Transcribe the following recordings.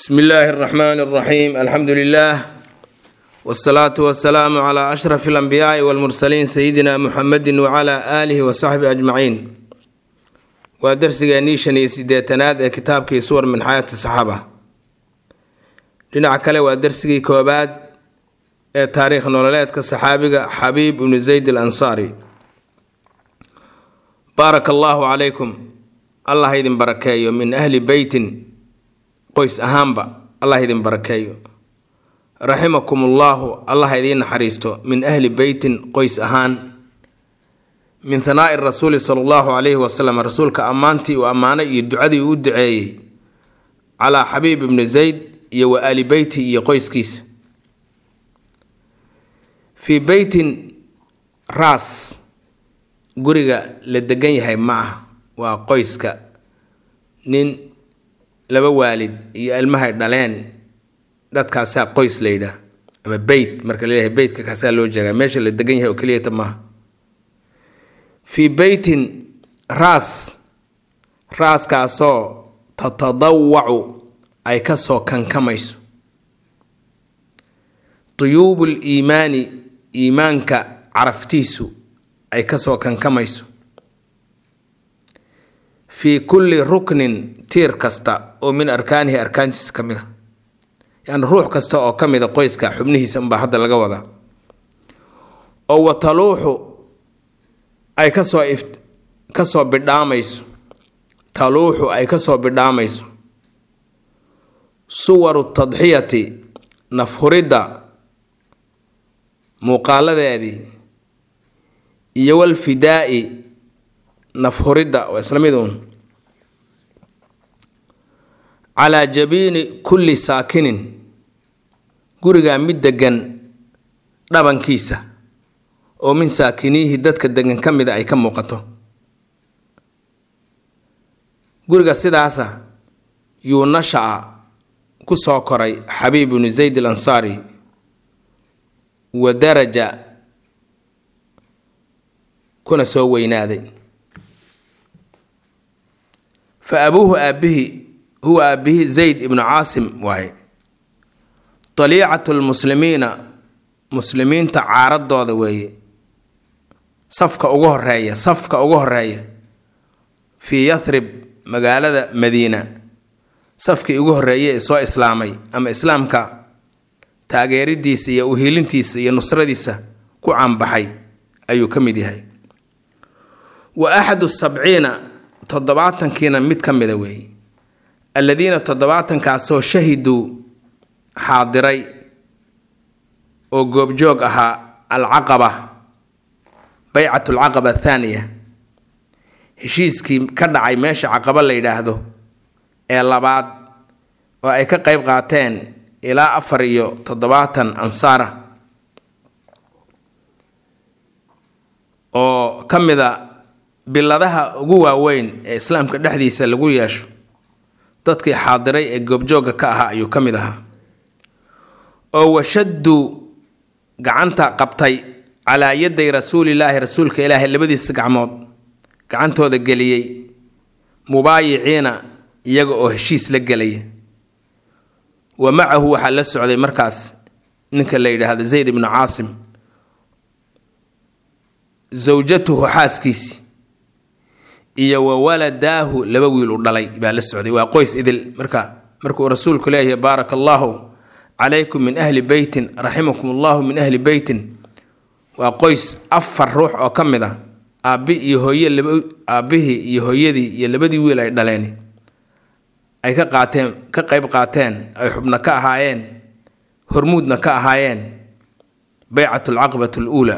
bsmi illaahi اraxmaan اraxiim alxamdu lilah wsalaatu wasalaamu cla ashraf اlanbiyaai wاlmursaliin sayidina muxamedi wcla aalihi wasaxbi ajmaciin waa darsigeennii shan iyo sideetanaad ee kitaabkii suwar min xayaati saxaaba dhinaca kale waa darsigii koobaad ee taariikh nololeedka saxaabiga xabiib ibnu zayd al ansaari baaraka allaahu calaykum allah idin barakeeyo min ahli beytin qoys ahaanba allah idin barakeeyo raximakum ullaahu allah idiin naxariisto min ahli beytin qoys ahaan min hanaa'i rasuuli sala allahu calayhi wasalam rasuulka ammaantii uu ammaanay iyo ducadii uu u duceeyey calaa xabiib ibni zayd iyo wa aali beyti iyo qoyskiisa fii beytin raas guriga la degan yahay ma ah waa qoyska nin laba waalid iyo ilmahay dhaleen dadkaasaa qoys la yidhaah ama beyt marka laleeyahay beytka kaasaa loo jeegaa meesha la degan yahay oo keliyata maaha fii beytin raas raaskaasoo tatadawacu ay kasoo kankamayso tuyuubul iimaani iimaanka caraftiisu ay kasoo kankamayso fii kulli ruknin tiir kasta oo min arkaanihi arkaantiisa ka mid a yacni ruux kasta oo ka mida qoyska xubnihiisa unbaa hadda laga wadaa oo wataluuxu ay kasoo if kasoo bidhaamayso taluuxu ay kasoo bidhaamayso suwaru tadxiyati nafhuridda muuqaaladeedii iyo walfidaa'i nafhuridda waa isla mid uun calaa jabiini kulli saakinin gurigaa mid degan dhabankiisa oo min saakiniihi dadka degan ka mida ay ka muuqato guriga sidaasa yuu nasha-a ku soo koray xabiib ibnu zayd al ansaari wa daraja kuna soo weynaaday fa abuuhu aabbihi huwa aabbihi zayd ibnu caasim waaye daliicatu lmuslimiina muslimiinta caaradooda weeye safka ugu horeeya safka ugu horeeya fii yathrib magaalada madiina safkii ugu horreeyay ee soo islaamay ama islaamka taageeridiisa iyo uhiilintiisa iyo nusradiisa ku caanbaxay ayuu ka mid yahay wa axadu sabciina toddobaatankiina mid ka mida weeye alladiina toddobaatankaasoo shahiduu xaadiray oo goobjoog ahaa alcaqaba baycat alcaqaba athaaniya heshiiskii ka dhacay meesha caqaba la yidhaahdo ee labaad oo ay ka qeyb qaateen ilaa afar iyo toddobaatan ansaara oo ka mida biladaha ugu waaweyn ee islaamka dhexdiisa lagu yeesho dadkii xaadiray ee goobjoogga ka ahaa ayuu ka mid ahaa oo washaddu gacanta qabtay calaa yaday rasuulilaahi rasuulka ilaahay labadiisa gacmood gacantooda geliyey mubaayiciina iyaga oo heshiis la gelaya wa macahu waxaa la socday markaas ninka la yidhaahdo zayd ibnu caasim zawjatuhu xaaskiisi iyo wa waladaahu laba wiil u dhalay baa la socday waa qoys idil marka markuu rasuulku leeyahay baaraka allaahu calaykum min ahli beytin raximakum allahu min ahli beytin waa qoys afar ruux oo ka mid a aabbi iyo hooye laba aabbihii iyo hooyadii iyo labadii wiil ay dhaleen ay ka qaateen ka qeyb qaateen ay xubno ka ahaayeen hormuudna ka ahaayeen baycat alcaqbat aluulaa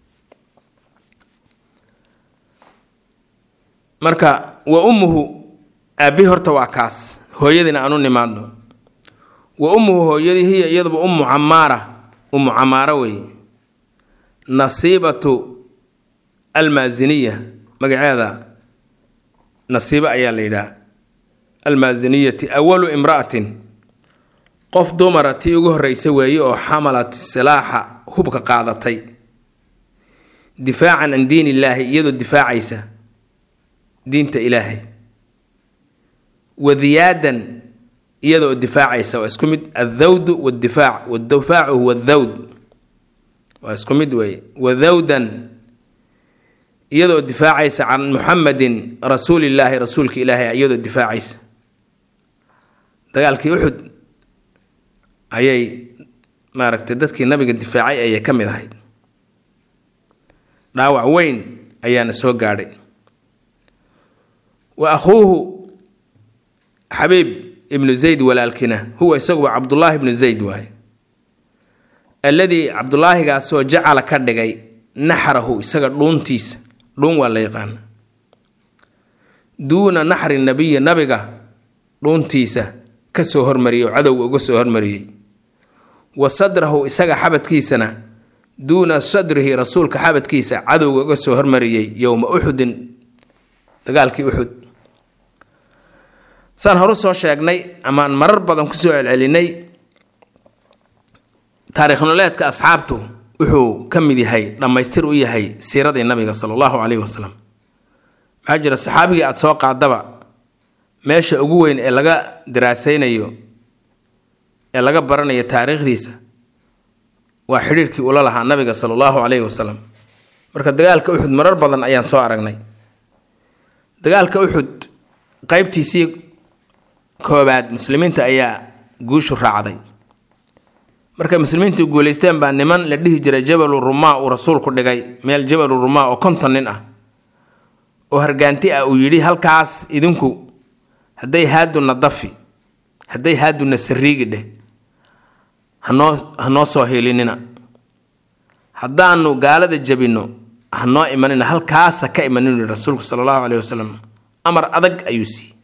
marka wa ummuhu aabbihi horta waa kaas hooyadiina aanu nimaadno wa ummuhu hooyadii hiya iyaduba ummu camaara ummu camaara weeye nasiibatu almaasiniya magaceeda nasiibo ayaa la yidhaha almaasiniyati awalu imra'atin qof dumara tii ugu horreysa weeye oo xamalat silaaxa hubka qaadatay difaacan can diin illaahi iyadoo difaacaysa diinta ilaahay wadiyaadan iyadoo difaacaysa waa isku mid athawdu wadifaac wadifaacu huwa athawd waa isku mid weeye wathawdan iyadoo difaacaysa can muxamedin rasuulillaahi rasuulka ilaahay iyadoo difaacaysa dagaalkii uxud ayay maaragtay dadkii nabiga difaacay ayay ka mid ahayd dhaawac weyn ayaana soo gaadhay wa akhuuhu xabiib ibnu zayd walaalkina huwa isaguba cabdullaahi ibnu zayd waaye alladii cabdulaahigaasoo jacala ka dhigay naxrahu isaga dhuuntiisa dhuun waa la yaqaana duuna naxri nabiyi nabiga dhuuntiisa kasoo hormariyay oo cadowga uga soo hormariyey wa sadrahu isaga xabadkiisana duuna sadrihi rasuulka xabadkiisa cadowga uga soo hormariyey yowma uxudin dagaalkii uxud saan horu soo sheegnay amaan marar badan kusoo celcelinay taariikh nololeedka asxaabtu wuxuu ka mid yahay dhammaystir u yahay siiradii nabiga sala allahu caleyhi wasalam maxaa jira saxaabigii aada soo qaadaba meesha ugu weyn ee laga daraasaynayo ee laga baranayo taariikhdiisa waa xidhiirkii ula lahaa nabiga sala allahu caleyhi wasalam marka dagaalka uxud marar badan ayaan soo aragnay dagaalka uxud qeybtiisii koobaad muslimiinta ayaa guushu raacday markay muslimiintu guuleysteen baa niman la dhihi jiray jabalu rumaa uu rasuulku dhigay meel jabalu rumaa oo konton nin ah oo hargaanti ah uu yidhi halkaas idinku hadday haaduna dafi hadday haaduna sariigi dheh hanoo hanoo soo hiilinina haddaanu gaalada jabinno hanoo imanina halkaasa ka imanin yidhi rasuulku sala allahu caleyhi wasalam amar adag ayuu siiyey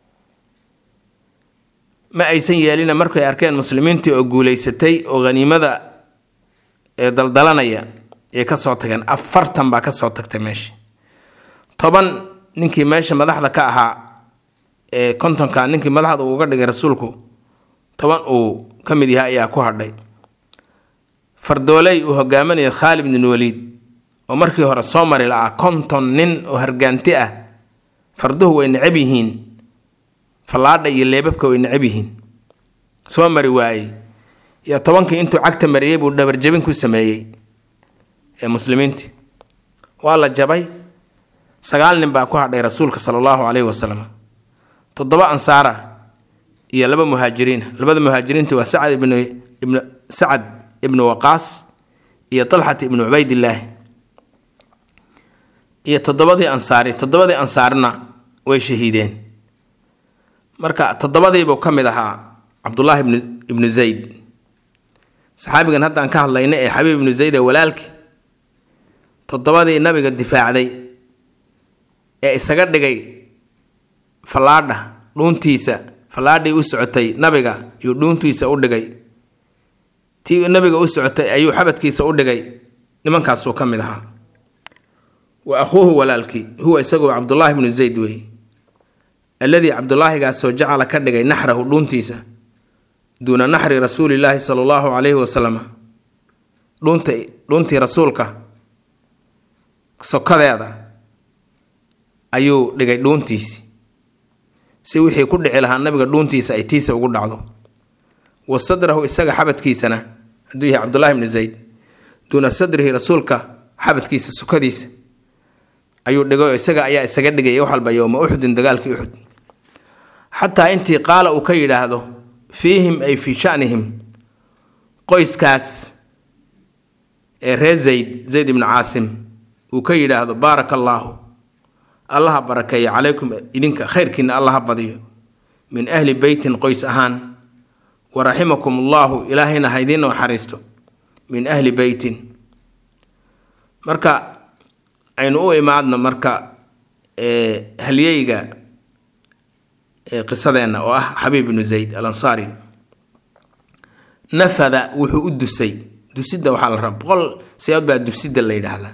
ma aysan yeelina markay arkeen muslimiintii oo guuleysatay oo haniimada ee daldalanaya ay ka soo tageen afartan baa ka soo tagtay meesha toban ninkii meesha madaxda ka ahaa ee kontonka ninkii madaxda uuga dhigay rasuulku toban uu ka mid yahay ayaa ku hadhay fardooley uu hogaaminaya khaalid bin waliid oo markii hore soo mari la-aa konton nin oo hargaanti ah farduhu way necab yihiin fallaadha iyo leebabka way necab yihiin soo mari waayey iyo tobankii intuu cagta mariyey buu dhabarjabin ku sameeyey ee muslimiintii waa la jabay sagaal nin baa ku hadhay rasuulka sala allahu caleyhi wasalam toddoba ansaara iyo laba muhaajiriina labada muhaajiriinta waa sacad ibnu ibnu sacad ibnu waqaas iyo talxat ibnu cubaydillaahi iyo toddobadii ansaari toddobadii ansaarina way shahiideen marka toddobadiibuu ka mid ahaa cabdullaahi ibnu ibnu zayd saxaabigan haddaan ka hadlayna ee xabiib ibnu zayd ee walaalkii toddobadii nabiga difaacday ee isaga dhigay fallaadha dhuuntiisa fallaadhii u socotay nabiga yuu dhuuntiisa u dhigay tii nabiga u socotay ayuu xabadkiisa u dhigay nimankaasuu ka mid ahaa wa akhuuhu walaalkii huwa isaguo cabdullaahi ibnu zayd weeye alladii cabdulaahigaasoo jacala ka dhigay naxrahu dhuuntiisa duuna naxri rasuulillaahi sala allahu caleyhi wasalam dhuunta dhuuntii rasuulka sokadeeda ayuu dhigay dhuuntiisi si wixii ku dhici lahaa nabiga dhuuntiisa ay tiisa ugu dhacdo wa sadrahu isaga xabadkiisana hadduu yahay cabdullahi ibnu zayd duuna sadrihi rasuulka xabadkiisa sokadiisa ayuu dhigay oo isaga ayaa isaga dhigay wax walba yowma uxudin dagaalkii uxud xataa intii qaala uu ka yidhaahdo fiihim ay fii shanihim qoyskaas ee reer zayd zayd ibnu caasim uu ka yidhaahdo baaraka allaahu allaha barakeeya calaykum idinka khayrkiina allaha badiyo min ahli beytin qoys ahaan wa raximakum allaahu ilaahayna ha idiin naxariisto min ahli beytin marka aynu u imaadno marka halyeyga qisadeenna oo ah xabiib ibnu zayd al ansaari nafada wuxuu u dusay dusidda waxaa la raba boqol siyaad baa dusidda la yidhaahdaa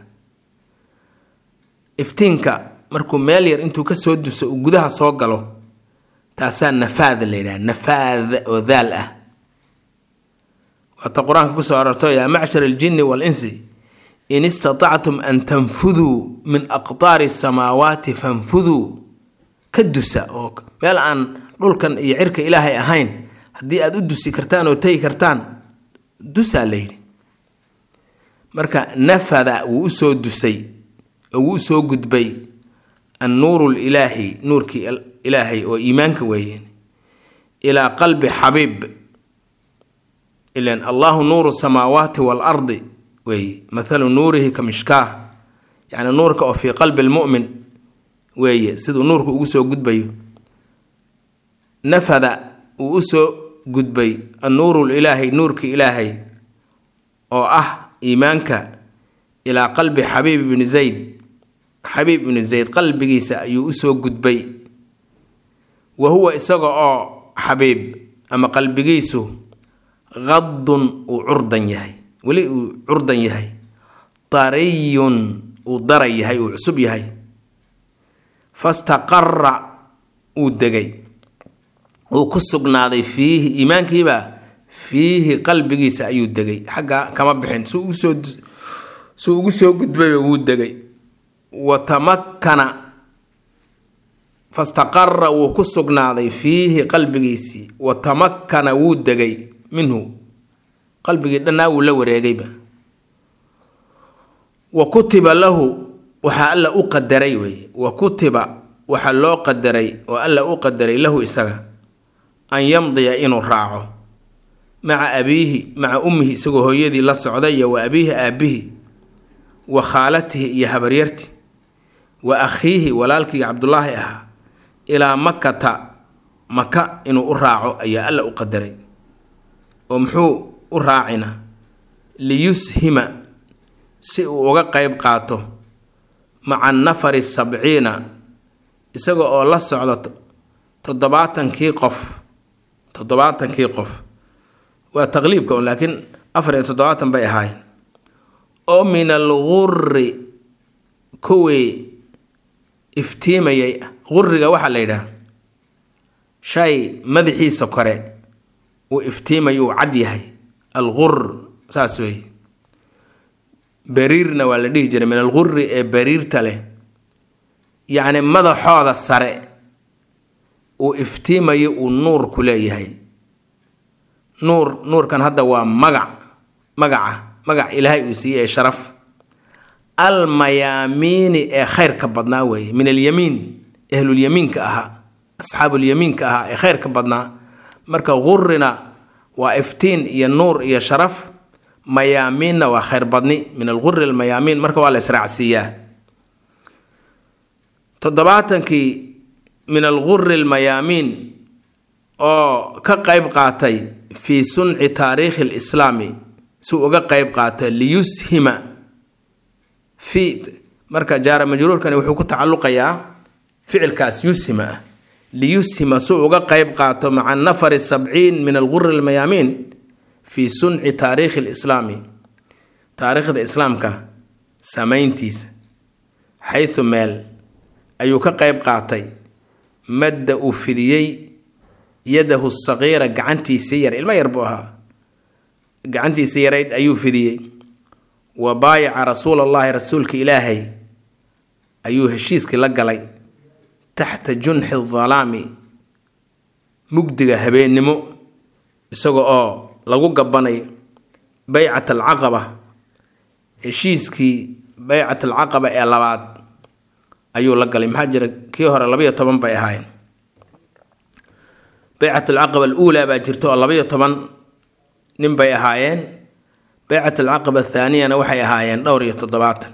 iftiinka markuu meel yar intuu kasoo duso uu gudaha soo galo taasaa nafaada la yidhaha nafaada oo daal ah waata qur-aanka kusoo arorto yaa macshar aljinni waalinsi in istatactum an tanfuduu min aqtaari samaawaati fanfuduu ka dusa oo meel aan dhulkan iyo cirka ilaahay ahayn haddii aada u dusi kartaan oo tegi kartaan dusaa la yidhi marka nafada wuu usoo dusay oo wuu usoo gudbay annuuru lilaahi nuurkii ilaahay oo iimaanka weeyeen ilaa qalbi xabiib ilan allahu nuuru samaawaati waalardi weeye mathalu nuurihi ka mishkaah yacni nuurka oo fii qalbi lmu'min weeye siduu nuurka ugu soo gudbayo nafada uu usoo gudbay annuuru lilaahi nuurka ilaahay oo ah iimaanka ilaa qalbi xabiib ibni zayd xabiib ibni zayd qalbigiisa ayuu usoo gudbay wa huwa isaga oo xabiib ama qalbigiisu qadun uu curdan yahay weli uu curdan yahay dariyun uu daray yahay uu cusub yahay fastaqara uu degay uu ku sugnaaday fiihi iimaankiibaa fiihi qalbigiisa ayuu degay xagga kama bixin su ugusoo suu ugu soo gudbayba wuu degay wa tamakkana fastaqara wuu ku sugnaaday fiihi qalbigiisii wa tamakkana wuu degay minhu qalbigii dhannaa wuu la wareegayba wa kutiba lahu waxaa alla u qadaray weeye wa kutiba waxaa loo qadaray oo alla u qadaray lahu isaga an yamdiya inuu raaco maca abiihi maca ummihi isagoo hooyadii la socday iyo wa abiihi aabihi wa khaalatihi iyo habaryarti wa akhiihi walaalkii cabdulaahi ahaa ilaa makata maka inuu u raaco ayaa alla u qadaray oo muxuu u raacina liyushima si uu uga qeyb qaato maca nafari sabciina isaga oo la socda toddobaatankii qof toddobaatankii qof waa taqliibka un laakiin afar iyo toddobaatan bay ahaayeen oo min alguri kuwii iftiimayay quriga waxaa la yidhaha shay madaxiisa kore uu iftiimayo uu cad yahay alqur saas weeye bariirna waa la dhihi jiray min alguri ee bariirta leh yacni madaxooda sare uu iftiimayo uu nuur ku leeyahay nuur nuurkan hadda waa magac magaca magac ilaahay uu siiyey ee sharaf almayaamiini ee khayrka badnaa weeye min alyamiin ahlulyamiinka ahaa asxaabulyamiinka ahaa ee khayrka badnaa marka qurina waa iftiin iyo nuur iyo sharaf mayaamiinna waa khayr badni min alguri almayaamiin marka waa la israacsiiyaa toddobaatankii min alguri almayaamiin oo ka qeyb qaatay fii sunci taariikhi lislaami si uga qeyb qaata liyushima fi marka jaara majruurkani wuxuu ku tacalluqayaa ficilkaas yushima ah liyushima si uga qeyb qaato maca nafari sabciin min alguri almayaamiin fii sunci taariikhi lislaami taariikhda islaamka samayntiisa xaysu meel ayuu ka qeyb qaatay madda uu fidiyey yadahu saqiira gacantiisii yar ilmo yar buu ahaa gacantiisii yarayd ayuu fidiyey wa baayaca rasuula allahi rasuulka ilaahay ayuu heshiiskii la galay taxta junxi dalaami mugdiga habeennimo isaga oo lagu gabbanayo baycat alcaqaba heshiiskii baycat alcaqaba ee labaad ayuu la galay maxaa jira kii hore labayo toban bay ahaayeen baycat alcaqaba aluulaa baa jirta oo labayo toban nin bay ahaayeen baycat alcaqaba athaaniyana waxay ahaayeen dhowr iyo toddobaatan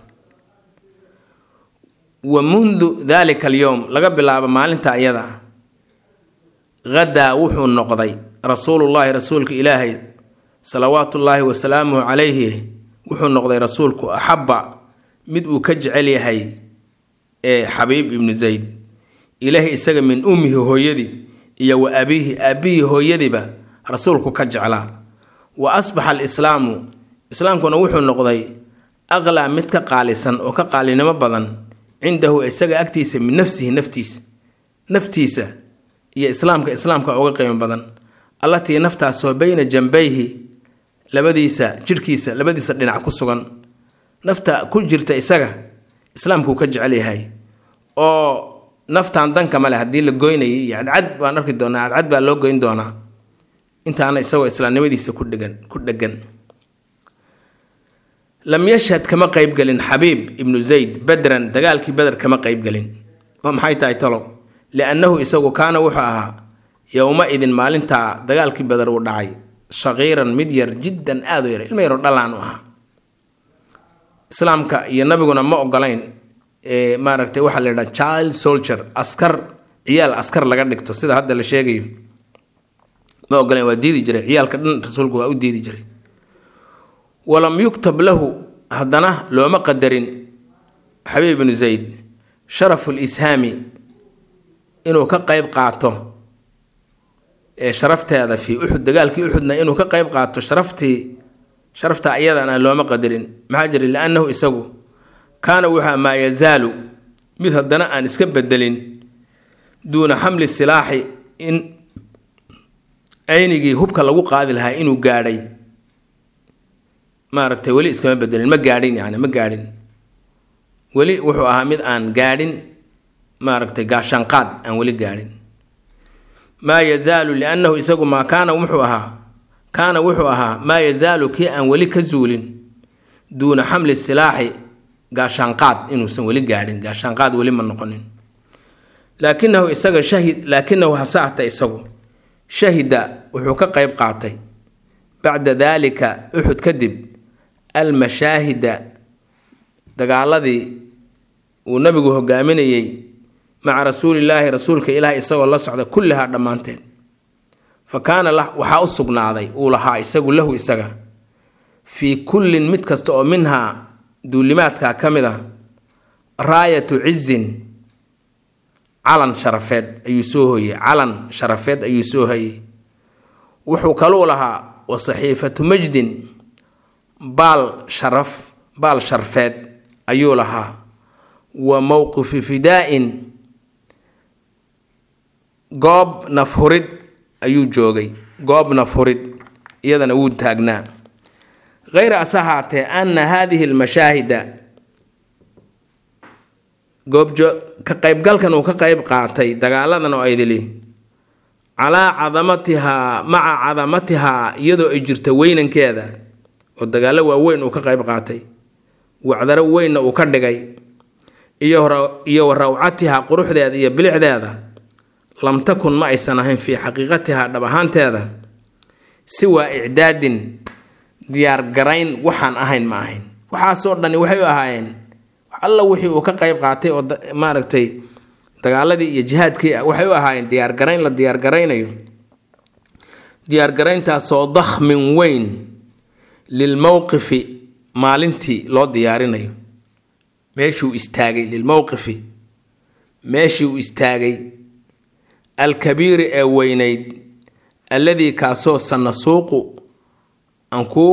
wa mundu dalika alyowm laga bilaabo maalinta iyada ah hadaa wuxuu noqday rasuulullaahi rasuulka ilaahay salawaatullaahi wasalaamuhu calayhi wuxuu noqday rasuulku axabba mid uu ka jecel yahay ee xabiib ibnu zayd ilaahi isaga min ummihi hooyadii iyo wa abiihi aabbihii hooyadiiba rasuulku ka jeclaa wa asbaxa alislaamu islaamkuna wuxuu noqday aqlaa mid ka qaalisan oo ka qaalinimo badan cindahu isaga agtiisa min nafsihi naftiisa naftiisa iyo islaamka islaamka uga qiimo badan allatii naftaasoo bayna jambayhi labadiisa jidhkiisa labadiisa dhinac ku sugan nafta ku jirta isaga islaamkuu ka jecel yahay oo naftan danka male haddii la goynayay iyo cadcad baan arki doonaa cadcad baa loo goyn doonaa intaana isagoo islaamnimadiisa ku dhegan ku dhegan lam yashhad kama qeybgelin xabiib ibnu zayd bedran dagaalkii beder kama qeybgelin oo maxay tahay talow liannahu isagu kaana wuxuu ahaa yowma-idin maalintaa dagaalkii beder uu dhacay shaqiiran mid yar jiddan aada u yar ilma yaroo dhalaan u ahaa islaamka iyo nabiguna ma ogolayn maaragtay waxaa la yidhaha child soldier askar ciyaal askar laga dhigto sida hadda la sheegayo ma ogolayn waa diidi jiray ciyaalka dhan rasuulku waa u diidi jiray walam yuktab lahu haddana looma qadarin xabiib ibnu zayd sharafu lishaami inuu ka qeyb qaato ee sharafteeda fii uxud dagaalkii uxudna inuu ka qeyb qaato sharaftii sharafta iyadana looma qadarin maxaa jira liannahu isagu kaana wuxua maa yazaalu mid haddana aan iska bedelin duuna xamli silaaxi in aynigii hubka lagu qaadi lahaa inuu gaadhay maaragtay weli iskama bedelin ma gaadhin yani ma gaadhin weli wuxuu ahaa mid aan gaadhin maaragtay gaashaanqaad aan weli gaadhin maa yazaalu liannahu isagu maa kaana wuxuu ahaa kaana wuxuu ahaa maa yazaalu kii aan weli ka zuulin duuna xamli silaaxi gaashaanqaad inuusan weli gaadhin gaashaanqaad weli ma noqonin laakinahu isaga shahid laakinahu hasaahta isagu shahida wuxuu ka qeyb qaatay bacda daalika uxud kadib almashaahida dagaaladii uu nabigu hogaaminayey maca rasuulillaahi rasuulka ilaah isagoo la socda kullihaa dhammaanteed fa kaana waxaa u sugnaaday uu lahaa isagu lahu isaga fii kullin mid kasta oo minhaa duulimaadka ka mid ah raayatu cizin calan sharafeed ayuu soo hoyey calan sharafeed ayuu soo hoyey wuxuu kaluu lahaa wa saxiifatu majdin baal sharaf baal sharfeed ayuu lahaa wa mowqifi fidaa-in goob nafhurid ayuu joogay goob nafhurid iyadana wuu taagnaa hayra ase haatee ana haadihi almashaahida goobjo ka qeybgalkan uu ka qeyb qaatay dagaaladan oo aydili calaa cadamatihaa maca cadamatihaa iyadoo ay jirta weynankeeda oo dagaallo waaweyn uu ka qeyb qaatay wacdaro weynna uu ka dhigay iyo wa rawcatihaa quruxdeeda iyo bilicdeeda lam takun ma aysan ahayn fii xaqiiqatihaa dhab ahaanteeda siwaa icdaadin diyaargarayn waxaan ahayn ma ahayn waxaasoo dhani waxay u ahaayeen alla wixii uu ka qeyb qaatay oo maaragtay dagaaladii iyo jihaadkii waxay u ahaayeen diyaargarayn la diyaargaraynayo diyaargarayntaasoo dakhmin weyn lilmowqifi maalintii loo diyaarinayo meeshuu istaagay lilmowqifi meeshii uu istaagay alkabiiri ee weynayd alladii kaasoo sanasuuqu aan kuu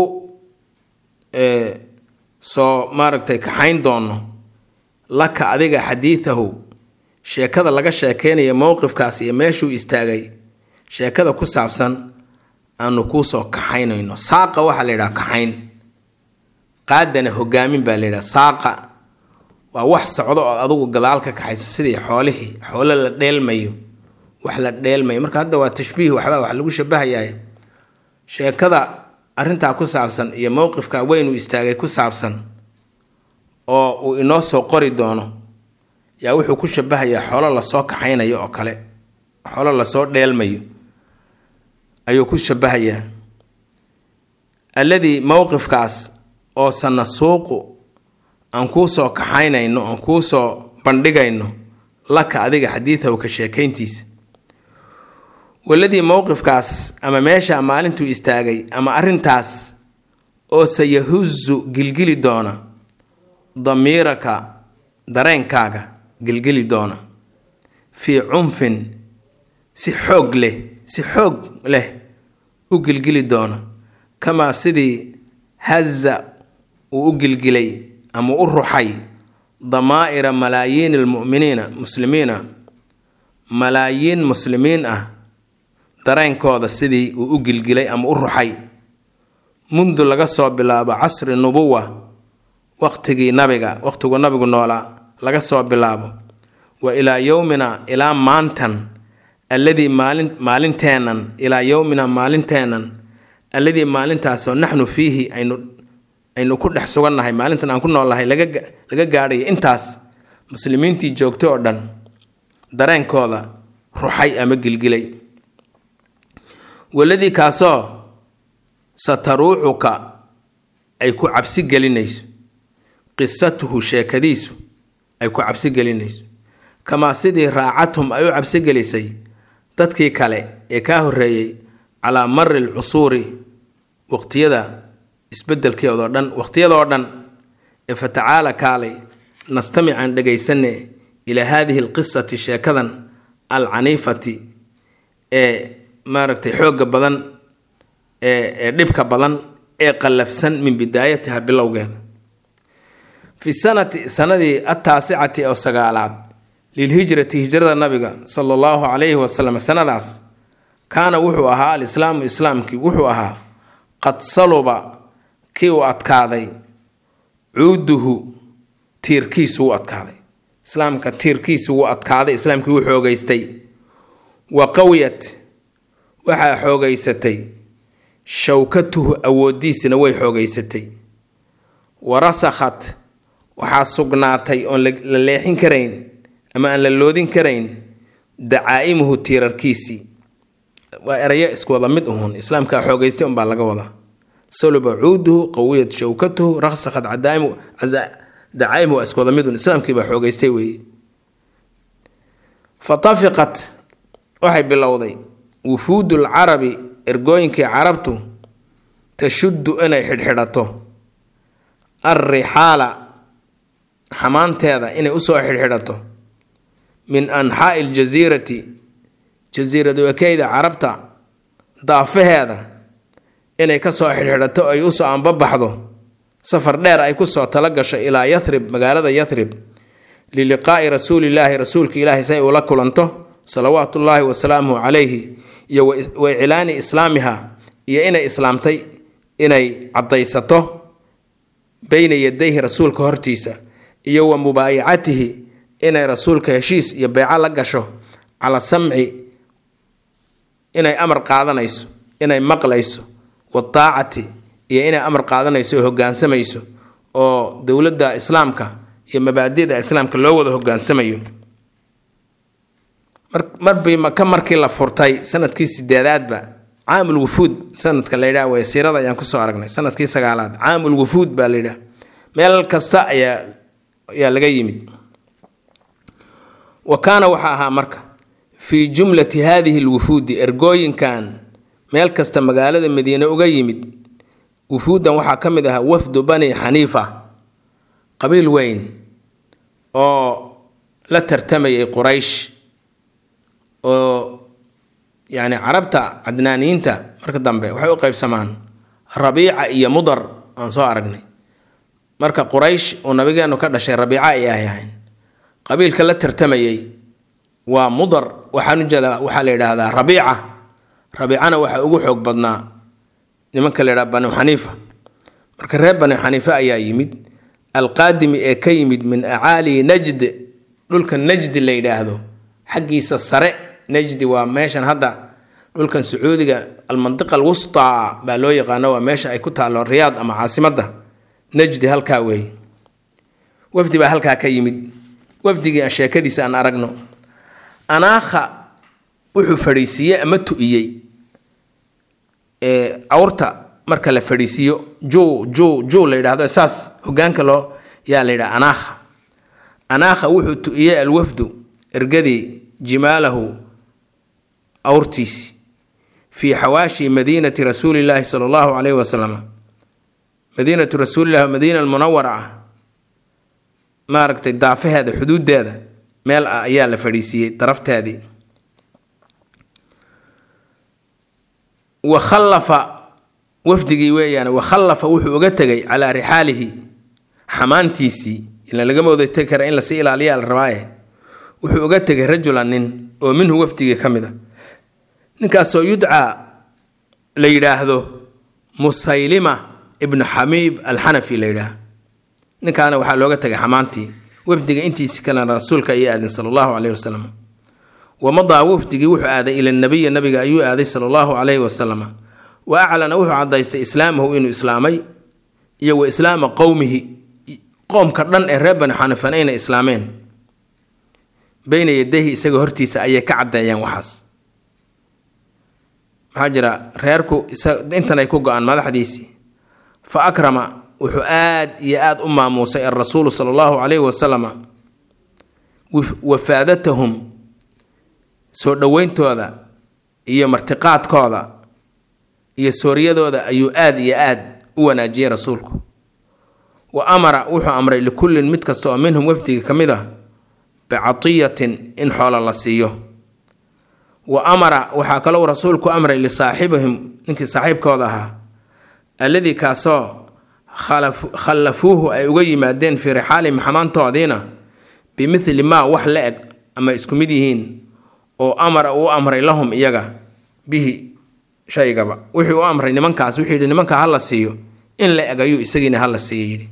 soo maaragtay kaxayn doono laka adiga xadiidahu sheekada laga sheekeynaya mowqifkaas iyo meeshuu istaagay sheekada ku saabsan aanu kuusoo kaxaynayno saaqa waxaa la yidhaha kaxayn qaadana hogaamin baa la yidhaha saaqa waa wax socdo oo adugu gadaal ka kaxayso sidii xoolihii xoolo la dheelmayo wax la dheelmayo marka hadda waa tashbiih waxbaa wax lagu shabahayaay sheekada arrintaa ku saabsan iyo mowqifka weyn uu istaagay ku saabsan oo uu inoo soo qori doono yaa wuxuu ku shabahayaa xoolo lasoo kaxaynayo oo kale xoolo lasoo dheelmayo ayuu ku shabahayaa alladii mowqifkaas oo sanasuuqu aan kuu soo kaxaynayno aan kuu soo bandhigayno laka adiga xadiidahu ka sheekayntiisa waladii mowqifkaas ama meesha maalintuu istaagay ama arrintaas oo sayahuzu gilgili doona damiiraka dareenkaaga gilgili doona fii cunfin si xoog leh si xoog leh u gilgili doona kamaa sidii haza uu u gilgilay ama u ruxay damaa'ira malaayiini almu'miniina muslimiina malaayiin muslimiin ah dareenkooda sidii uu u gilgilay ama u ruxay mundu laga soo bilaabo casri nubuwa waqtigii nabiga waqtiguu nabigu noolaa laga soo bilaabo wa ilaa yowmina ilaa maantan alladii maalin maalinteennan ilaa yowmina maalinteennan alladii maalintaasoo naxnu fiihi aynu aynu ku dhex sugannahay maalintan aan ku noolnahay laga laga gaadhayo intaas muslimiintii joogtay oo dhan dareenkooda ruxay ama gilgilay waladii kaasoo sataruucuka ay ku cabsi gelinayso qisatuhu sheekadiisu ay ku cabsi gelinayso kamaa sidii raacathum ay u cabsi gelisay dadkii kale ee kaa horreeyey calaa mari alcusuuri waqtiyada isbedelkeedoo dhan waqtiyadoo dhan ee fatacaala kaalay nastamican dhagaysane ilaa haadihi alqisati sheekadan alcaniifati ee maaragtay xoogga badan ee dhibka badan ee qallafsan min bidaayatiha bilowgeeda fi sanati sanadii ataasicati oo sagaalaad lilhijrati hijrada nabiga sala allahu calayhi wasalam sanadaas kaana wuxuu ahaa alislaamu islaamkii wuxuu ahaa qad saluba kii uu adkaaday cuuduhu tiirkiisu wuu adkaaday islaamka tiirkiisi wuu adkaaday islaamkii wuu xoogeystay wa qawiyat waxaa xoogeysatay shawkatuhu awoodiisina way xoogeysatay wa rasakhat waxaa sugnaatay oon la leexin karayn ama aan la loodin karayn dacaa'imuhu tiirarkiisii waa erayo isku wada mid uhun islaamkaa xoogeystay unbaa laga wadaa saluba cuuduhu qawiyat shawkatuhu rasakhat dacaa'imuhu waa isku wada midun islaamkiibaa xoogeystay weeye fa tafiqat waxay bilowday wufuudu lcarabi ergooyinkii carabtu tashuddu inay xidhxidhato alrixaala xamaanteeda inay usoo xidhxidhato min anxaa'i aljasiirati jasiirad wakeyda carabta daafaheeda inay kasoo xidhxidhato ay usoo anbabaxdo safar dheer ay kusoo tala gasho ilaa yathrib magaalada yathrib liliqaa'i rasuulillaahi rasuulka ilaahay say ula kulanto salawaatu ullaahi wasalaamuhu calayhi iyo wa iclaani islaamiha iyo inay islaamtay inay caddaysato beyna yadayhi rasuulka hortiisa iyo wa mubaayacatihi inay rasuulka heshiis iyo beyco la gasho cala samci inay amar qaadanayso inay maqlayso wadaacati iyo inay amar qaadanayso oo hogaansamayso oo dowladda islaamka iyo mabaadida islaamka loo wada hogaansamayo marbii maka markii la furtay sanadkii sideedaadba caamul wufuud sanadka la yidhaha wasiirada ayaan kusoo aragnay sanadkii sagaalaad caamul wufuud baa la yidhaha meel kasta ayaa ayaa laga yimid wa kaana waxaa ahaa marka fii jumlati haadihi lwufuudi ergooyinkan meel kasta magaalada madiine uga yimid wufuuddan waxaa ka mid ahaa wafdu bani xaniifa qabiil weyn oo la tartamayay quraysh oo yacni carabta cadnaaniyiinta marka dambe waxay u qaybsamaan rabiica iyo mudar aan soo aragnay marka quraysh uu nabigeenu ka dhashay rabiica ay ahayn qabiilka la tartamayay waa mudar waxaan ujeedaa waxaa la yidhaahdaa rabiica rabiicana waxaa ugu xoog badnaa nimanka la yidhaha banu xaniifa marka reer banu xaniife ayaa yimid alqaadimi ee ka yimid min acaali najd dhulka najdi la yidhaahdo xaggiisa sare najdi waa meeshan hadda dhulkan sacuudiga almantiqa alwustaa baa loo yaqaano waa meesha ay ku taallo riyaad ama caasimadda najdi halkaa weeye wafdi baa halkaa ka yimid wafdigii aan sheekadiisa aan aragno anaakha wuxuu fadhiisiiyey ama tu'iyey awrta marka la fadhiisiiyo ju ju ju la yidhahdo saas hogaanka loo yaa la yidhaha anaakha anaakha wuxuu tu'iyey alwafdu ergadii jimaalahu awrtiisi fii xawaashi madiinati rasuulillaahi sala allahu calayhi wasalam madiinatu rasuulillahi madiina almunawara ah maaragtay daafaheeda xuduudeeda meel ah ayaa la fadhiisiiyey darafteedii wa khallafa wafdigii weeyaan wa khallafa wuxuu uga tegay calaa rixaalihi xamaantiisii ila lagama wada tegi kara in lasii ilaaliyaa la rabaaye wuxuu uga tegay rajulan nin oo minhu wafdigii ka mid a ninkaasoo yudcaa la yidhaahdo musaylima ibnu xamiib alxanafi la yidhaah ninkaana waxaa looga tegay xamaantii wafdiga intiisi kalena rasuulka ayay aadeen sala allahu caleyhi wasalam wamadaa wafdigii wuxuu aaday ila nabiya nabiga ayuu aaday sala allahu caleyhi wasalam wa aclana wuxuu cadaystay islaamahu inuu islaamay iyo wa islaama qowmihi qoomka dhan ee reer bani xanifan ayna islaameen beyna yadayhi isaga hortiisa ayay ka caddeeyeen waxaas maxaa jira reerku intan ay ku go-aan madaxdiisii fa akrama wuxuu aad iyo aada u maamuusay alrasuulu sala allahu caleyhi wasalama wafaadatahum soo dhoweyntooda iyo martiqaadkooda iyo sooryadooda ayuu aada iyo aad u wanaajiyey rasuulku wa amara wuxuu amray likullin mid kasta oo minhum wafdiga ka mid ah bicatiyatin in xoola la siiyo wa amara waxaa kalou rasuulku amray lisaaxibihim ninkii saaxiibkooda ahaa alladii kaasoo khallafuuhu ay uga yimaadeen fii rixaalihim xamaantoodiina bimithli maa wax la eg ama isku mid yihiin oo amara uu amray lahum iyaga bihi shaygaba wuxuu u amray nimankaas wuxuu yidhi nimanka ha la siiyo in la eg ayuu isagiina ha la siiyo yidhi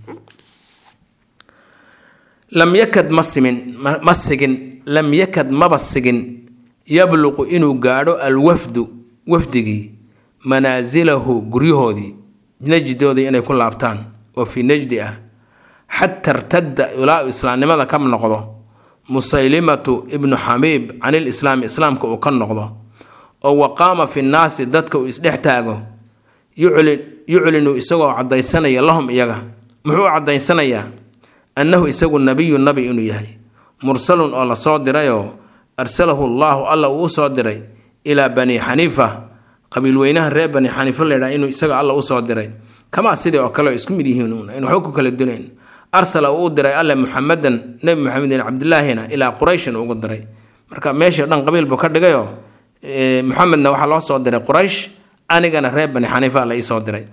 lam yakad ma simin ma sigin lam yakad maba sigin yabluqu inuu gaadho alwafdu wafdigii manaasilahu guryahoodii najdoodii inay ku laabtaan oo fii najdi ah xata irtadda ilaa islaamnimada ka noqdo musaylimatu ibnu xabiib can ilislaami islaamka uu ka noqdo oo wa qaama fi nnaasi dadka uu isdhex taago yuclinu isagoo cadaysanaya lahum iyaga muxuu u cadaysanayaa annahu isagu nabiyu nabi inuu yahay mursalun oo lasoo dirayoo arsalahu allaahu alla uu usoo diray ilaa bani xaniifa qabiilweynaha reer bani xaniifa laydhaha inuu isaga alla usoo diray kamaa sidii oo kale isku mid yihiin in waxba ku kala dunayn arsala uu u diray alle muxamadan nebi muxamedin cabdilaahina ilaa qurayshin ugu diray marka meeshii dhan qabiil buu ka dhigayoo muxamedna waxaa loo soo diray quraysh anigana reer bani xaniifa la iisoo diray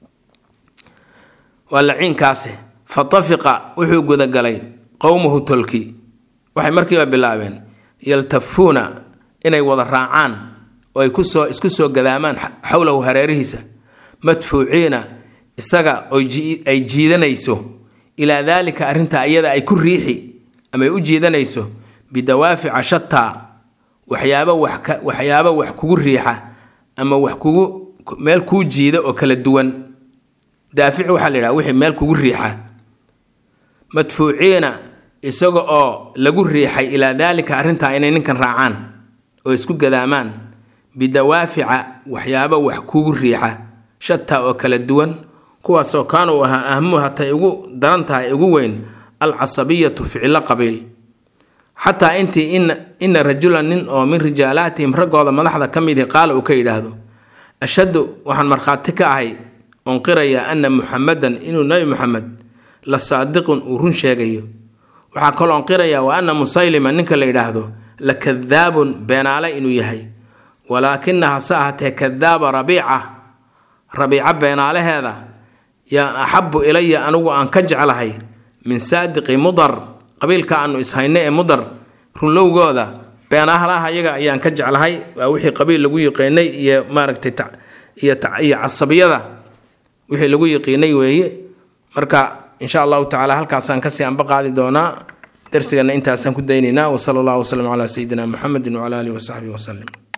waa laciinkaasi fa tafiqa wuxuu gudagalay qowmuhu tolki waxay markiiba bilaabeen yaltafuuna inay wada raacaan oo ay kusoo isku soo gadaamaan xowlahu hareerihiisa madfuuciina isaga oo ay jiidanayso ilaa daalika arrintaa iyada ay ku riixi ama ay u jiidanayso bidawaafica shataa waxyaabo wax waxyaabo wax kugu riixa ama wax kugu meel kuu jiida oo kala duwan daafic waxaa la yidhaha wixii meel kugu riixa madfuuciina isaga oo lagu riixay ilaa daalika arrintaa inay ninkan raacaan oo isku gadaamaan bidawaafica waxyaabo wax kugu riixa shataa oo kala duwan kuwaasoo kaana uu ahaa ahmuhu hatay ugu daran tahay ugu weyn alcasabiyatu ficilo qabiil xataa intii ina rajulan nin oo min rijaalaatihim raggooda madaxda ka midii qaala uu ka yidhaahdo ashhadu waxaan markhaati ka ahay oon qirayaa ana muxamadan inuu nebi muxamed la saadiqun uu run sheegayo waxaa kaloon qirayaa wa ana musaylima ninka la yidhaahdo la kadaabun beenaale inuu yahay walaakina hase ahatee kadaaba rabiica rabiica beenaalaheeda yaa axabu ilaya anigu aan ka jeclahay min saadiqi mudar qabiilka aanu ishayno ee mudar runlowgooda beenahlaha iyaga ayaan ka jeclahay waa wixii qabiil lagu yiqiinay iyo maaragtay iyo casabiyada wixii lagu yiqiinay weeye marka insha allahu tacala halkaasaan kasii anba qaadi doonaa darsigana intaasaan ku daynaynaa wasala allahu wasalam calaa sayidina muxamedin wacala alihi wasaxbihi wasalim